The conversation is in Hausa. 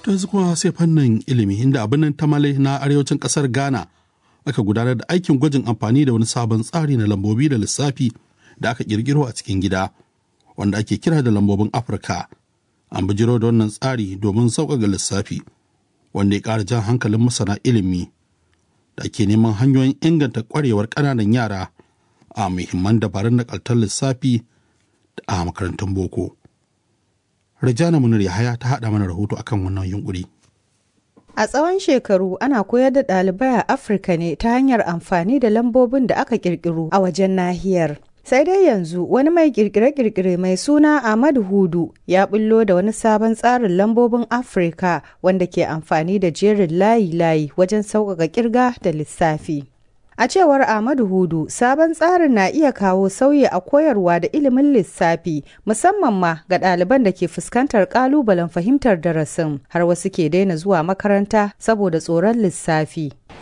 ta kuma sai fannin ilimi inda abin nan tamale na arewacin kasar ghana aka gudanar da aikin gwajin amfani da wani sabon tsari na lambobi da lissafi da aka kirkiro a cikin gida wanda ake kira da lambobin afirka an bijiro da wannan tsari domin sauƙaƙa lissafi wanda ya ƙara jan hankalin masana ilimi da ake neman hanyoyin inganta ƙwarewar ƙananan yara a muhimman dabarun nakaltar lissafi a makarantun boko Rajana Munir Yahaya ta haɗa mana rahoto akan wannan yunkuri. A tsawon shekaru ana koyar da ɗalibai a Afirka ne ta hanyar amfani da lambobin da aka ƙirƙiro a wajen nahiyar. Sai dai yanzu wani mai kirkire-kirkire mai suna Ahmad Hudu ya bullo da wani sabon tsarin lambobin Afirka wanda ke amfani da jerin layi-layi wajen sauƙaƙa kirga da lissafi. A cewar Ahmadu Hudu, sabon tsarin na iya kawo sauyi a koyarwa da ilimin lissafi, musamman ma ga ɗaliban da ke fuskantar ƙalubalen fahimtar darasin, har wasu ke daina zuwa makaranta saboda tsoron lissafi.